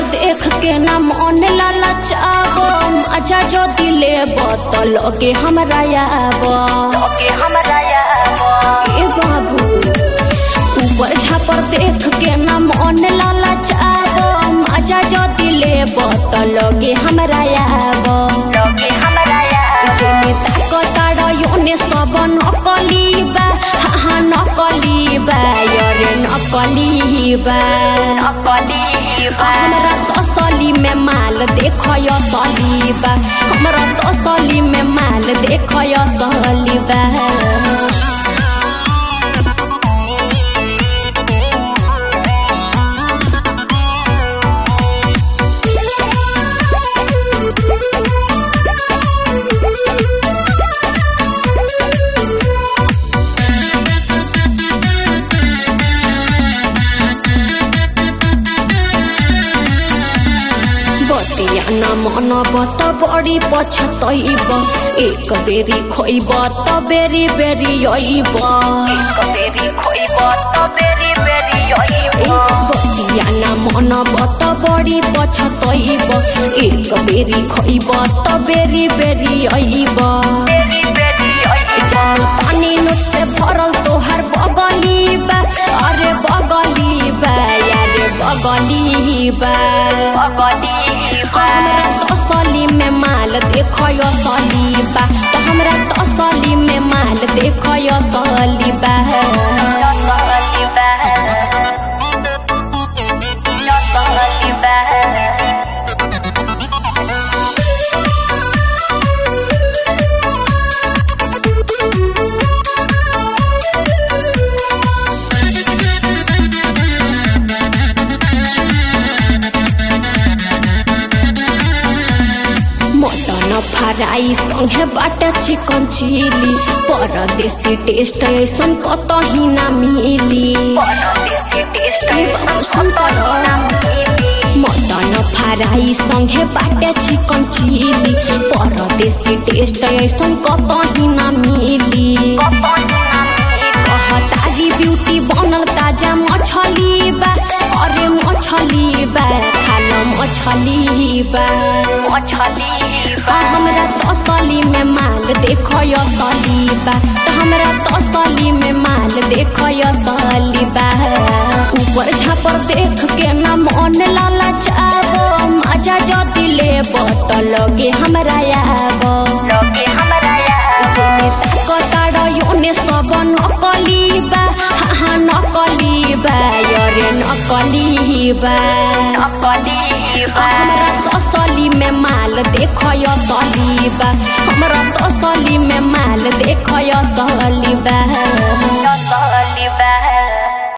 देख के ना मन ललचाब मजा जो दिले बतल के हमरा आब के हमरा याब ए बाबू ऊपर झापर देख के ना मन ललचाब मजा जो दिले बतल के हमरा आब लगे हमरा याब जेने ताकताड़ योने सब नकली बा हा हा नकली बा यरे नकली बा नकली बा हमरा तसली में माल देखय सली बा हमरा तसली में माल देखय सली बा बतिया न मन बत बड़ी पछतैब एक बेरी खोइब त बेरी बेरी अइब बेरी खोइब त बेरी बेरी अइब बतिया न मन बत बड़ी पछतैब एक बेरी खोइब त बेरी बेरी अइब बेरी बेरी अइब जानो तानी नोट से भरल तोहर बगली बा अरे बगली बा यारे बगली बा अगली बा हमरा तसली में माल देखय सली बा त हमरा तसली में माल देखय सली बा नकली बा नकली बा मटन फ्राई संगे बाटा चिकन चिली परदेसी टेस्ट ऐसन कतही ना मिली परदेसी टेस्ट ए बाबू सुन तर। मटन फ्राई संगे बाटे चिकन चिली परदेसी टेस्ट ऐसन कतही ना मिली कहतारी ब्यूटी बनल ताजा मछली बा अरे मछली बा खाल मछली बा मछली बा हमरा तसली में माल देखय सली बा त हमरा तसली में माल देखय सली बा ऊपर झापर देख के ना मन ललचाब मजा जदि लेब त लगे हमरा आब लगे हमरा याब जेने ताकताड़ योने सब नकली बा हा हा नकली बा यरे नकली बा नकली बा हमरा तसली में माल देखय सली बा हमरा तसली में माल देखय सली बा नकली बा